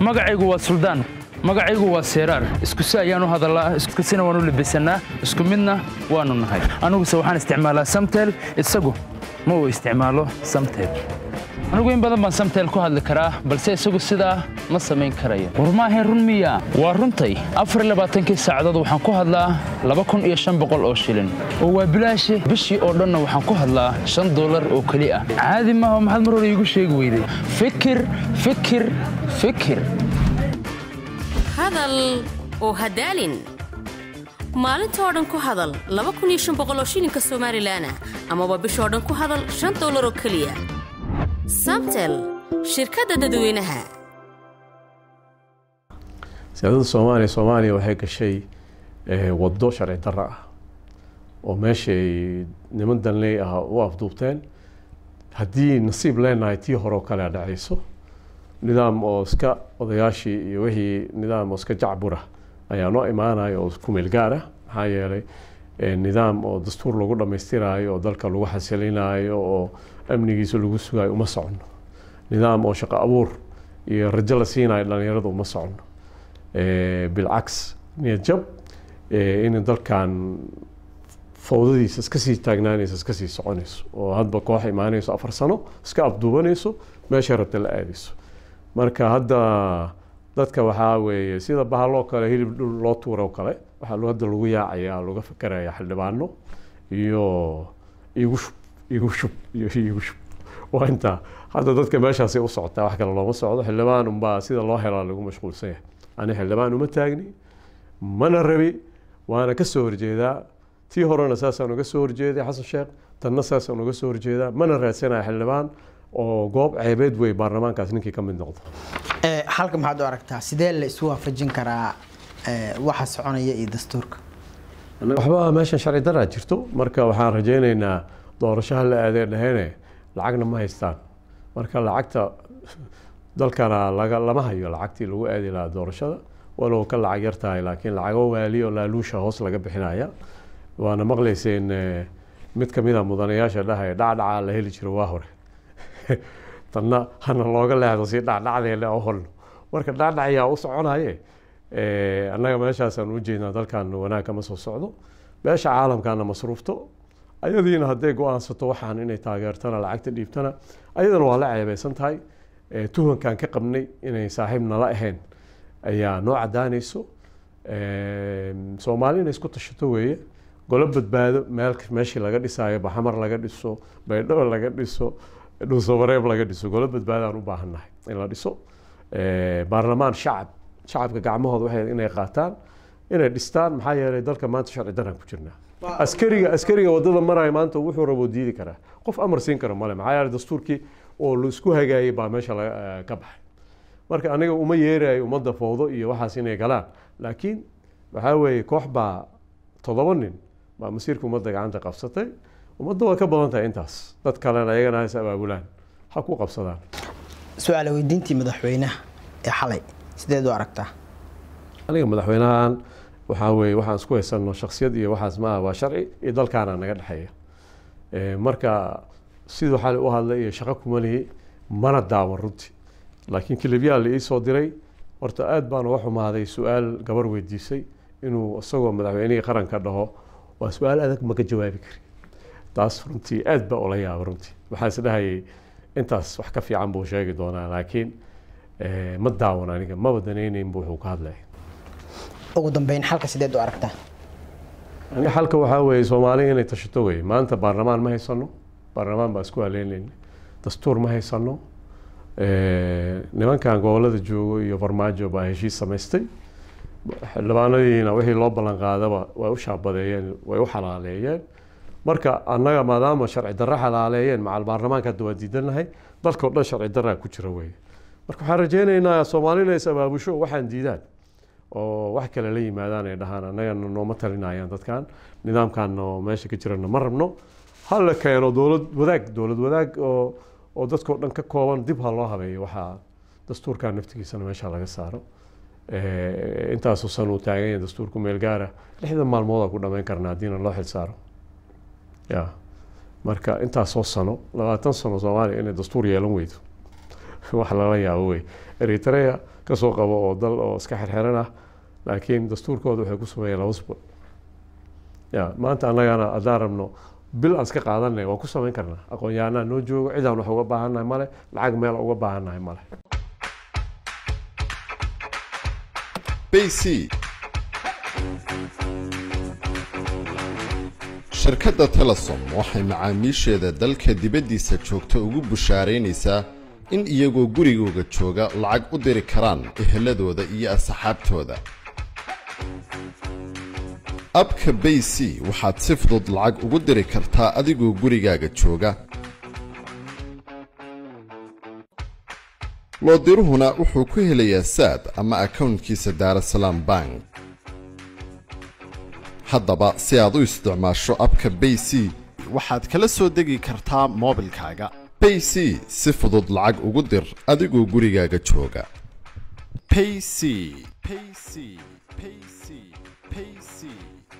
magacaygu waa suldaan magacaygu waa seeraar isku si ayaan u hadallaa isku sina waan u labisannaa isku midna waannu nahay aniguse waxaan isticmaalaa samtel isagu ma uu isticmaalo samtel anigu in badan baan samtel ku hadli karaa balse isagu sidaa ma samayn karayo war maahayn run miya waa runtay afar labaatankii saacadood waxaan ku hadlaa laba kun iyo shan boqol oo shilin oo waa bilaashe bishii oo dhanna waxaan ku hadlaa shan dollar oo keli ah caadi maaha maxaad mar hore iigu sheegi weyday fikir fikir fikir hadal oo hadaalin maalinta oo dhan ku hadal oo shilinka somalilan ah amaba bishoo dhan ku hadal shan dollar oo keliya samtel shirkadda dadweynaha siyaasadda soomaaliya soomaaliya waxay gashay waddo sharci darro ah oo meeshay niman danley ah u afduubteen haddii nasiib leenahay tii hore oo kale a dhacayso nidaam oo iska odayaashii iyo wixii nidaam oo iska jacbura ayaa noo imaanaya oo ku meel gaar ah maxaa yeelay nidaam oo dastuur lagu dhammaystiraayo oo dalka lagu xasilinayo oo amnigiisa lagu sugayo uma socono nidaam oo shaqo abuur iyo rajo la siinayo dhalinyarada uma socono bilcaks niyad jab in dalkan fawdadiisa iska sii taagnaanayso iska sii soconayso oo hadba koox imaanayso afar sano iska afduubanayso meeshay rabta la aadayso marka hadda dadka waxaa weeye sida bahaloo kale hilib dhul loo tuuro kale waxaa hadda lagu yaacaya laga fakeraya xildhibaano iyo igu shub igu shub iyo igu shub waa intaa hadda dadka meeshaasi u socotaa wax kale looma socdo xildhibaan unbaa sida loo helaa lagu mashquulsan yahay ani xildhibaan uma taagni mana rabi waana ka soo horjeedaa tii horena saasaan uga soo horjeeday xasan sheekh tanna saasaan uga soo horjeedaa mana raadsanaya xildhibaan oo goob ceebeed wey baarlamaankaas ninkii ka mid noqdo halka maxaad u aragtaa sidee la isu waafajin karaa waxa soconaya iyo dastuurka waxba meeshan sharci daraa jirto marka waxaan rajaynaynaa doorashaha la aadee dhahene lacagna ma haystaan marka lacagta dalkana laga lama hayo lacagtii lagu aadi lahaa doorashada walow ka lacag yar tahay laakiin lacago waali oo laaluusha hoos laga bixinaya waana maqlayseen mid kamid a mudanayaasha dhahaya dhacdhacaa la heli jiro waa hore tanna hana looga leexdo si dhacdhacdeele oo holno marka dhacdhacayaa u soconaye annaga meeshaasaan u jeednaa dalkan wanaag kama soo socdo beesha caalamkana masruufto ayadiina hadday go-aansato waxaan inay taageertana lacagta dhiibtana ayadana waa la ceebeysan tahay tuhankan ka qabnay inay saaxiib nala ahayn ayaa noo cadaanayso soomaali inay isku tashato weeye golo badbaado meel meeshii laga dhisaayo baxamar laga dhiso baydhabo laga dhiso dhuusobareeb laga dhiso golo badbaadaan u baahannahay in la dhiso baarlamaan shacab shacabka gacmahooda waxay inay qaataan inay dhistaan maxaa yeelay dalka maanta sharci daraan ku jirnaa askariga askariga wadada maraya maanta wuxuu rabo diidi karaa qof amar siin kara male maxaa yeelay dastuurkii oo laisku hagaayay baa meesha ka baxay marka aniga uma yeerayo ummadda fowdo iyo waxaas inay galaan laakiin waxaa weeye koox baa toddoba nin baa masiirka ummadda gacanta qabsatay ummadda waa ka badan tahay intaas dad kalena ayagana has abaabulaan ha ku qabsadaan su-aal weydiintii madaxweynaha ee xalay sideed u aragtaa aniga madaxweynahan waxaa weeye waxaan isku haysano shaksiyad iyo waxaas maaha waa sharci iyo dalkaana naga dhexeeya marka siduu xali u hadlay iyo shaqo kuma lihi mana daawan runtii laakiin kilibyaa la iisoo diray horta aad baan uga xumaaday su-aal gabar weydiisay inuu isagoo madaxweynihii qaranka dhaho waa su-aal adag maka jawaabi kari taas runtii aad baa ula yaaba runtii waxaa is dhahayay intaas wax ka fiican buu sheegi doonaa laakiin ma daawan aniga maba danaynayn bu wuxuu ka hadlaya ugu dambeyn xalka sideed u aragtaa ani xalka waxaa weeye soomaali inay tashato weye maanta baarlamaan ma haysano baarlamaan baa isku haleynayna dastuur ma haysano nimankan gobolada joogo iyo farmaajo baa heshiis samaystay xildhibaanadiina wixii loo ballan qaadaba way u shaabadeeyeen way u xalaaleeyeen marka annaga maadaama sharci darro xalaaleeyeen macal baarlamaanka hadda waa diidanahay dalkao dhan sharci darraa ku jira weye marka waxaan rajeynaynaa soomaalina is abaabusho waxaan diidaan oo wax kale la yimaadaan ay dhahaan annagana nooma talinayaan dadkan nidaamkan oo meesha ka jirana ma rabno ha la keeno dowlad wadaag dowlad wadaag oo oo dadkao dhan ka kooban dib ha loo habeeyo waxaa dastuurkan naftigiisana meesha laga saaro intaasoo san uu taagan yahay dastuurku meel gaara lixdan maalmood aa ku dhamayn karna haddiina loo xil saaro ya marka intaasoo sano labaatan sano soomaaliya inay dastuur yeelan weydo wax lala yaabo wey eritrea kasoo qabo oo dal oo iska xirxiran ah laakiin dastuurkooda waxay ku sameeyeen laba usbuuc ya maanta annagana haddaan rabno bil aan iska qaadanay waan ku samayn karnaa aqoon-yahanaa noo joogo cidaan wax uga baahannahay male lacag meel uga baahannahay male bc shirkadda telesom waxay macaamiisheeda dalka dibaddiisa joogta ugu bushaaraynaysaa in iyagoo gurigooga jooga lacag u diri karaan eheladooda iyo asxaabtooda abka bayc waxaad si fudud lacag ugu diri kartaa adigoo gurigaaga jooga loodiruhuna wuxuu ku helayaa saad ama akownkiisa daarasalaam bank haddaba si aad u isticmaasho abka bayc waxaad kala soo degi kartaa moobilkaaga bayc si fudud lacag ugu dir adigoo gurigaaga jooga payc payc payc payc